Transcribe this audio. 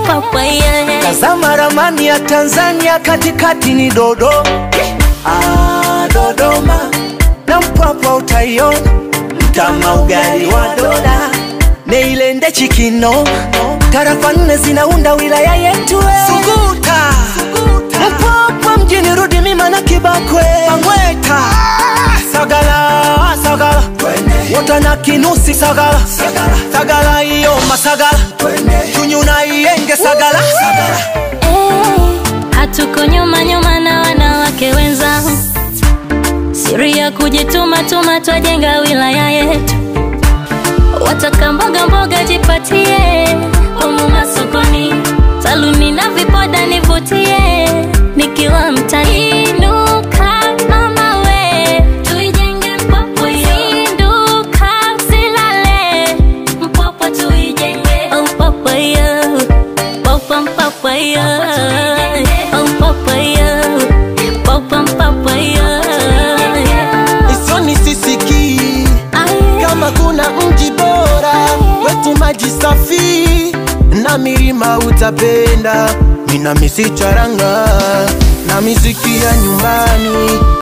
mpapa yeah. Tazama ramani ya Tanzania, katikati ni Dodoma. Ah, Dodoma na Mpwapwa utaiona, mtama ugali wa dola, Neilende Chikino, tarafa nne zinaunda wilaya yetu we. Suguta, Mpwapwa mjini, rudi mima na Kibakwe, Mangweta, Sagala, Sagala, Wota na Kinusi, Sagala, Sagala iyo Masagala, Chunyu na Iyenge, Sagala, Eh, hatuko nyuma nyuma na wanawake wenzangu, siri ya kujituma tuma, twajenga wilaya yetu. Wataka mboga mboga, jipatie humu masokoni, saluni na vipoda nivutie, nikiwa mtaani. Inuka mama we, tuijenge Mpwapwa yo. Zinduka usilale, Mpwapwa tuijenge. Oh, Mpwapwa yo. Mpwapwa, Mpwapwa yo. Oh, Mpwapwa yo. Mpwapwa, Mpwapwa yo. Isioni sisikii Aye. kama kuna mji bora wetu maji safi na milima utapenda, mina misicharanga na miziki ya nyumbani